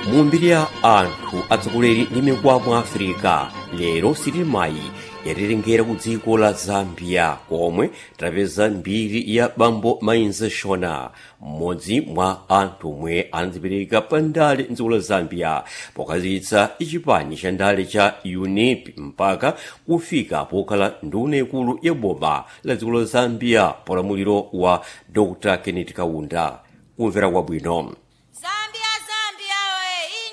mu mbiri ya anthu atsogoleri ndi mikwamo africa lero sitimayi yatilengera ku dziko la zambia komwe tapeza mbiri ya bambo mainze shona mmodzi mwa anthu omwe anadzipereka pa ndale mdziko la zambia pokazitsa chipani cha ndale cha unip mpaka kufika pokhala nduna ikulu ya boma la dziko la zambia polamuliro wa dr kenneth kaunda kumvera kwabwino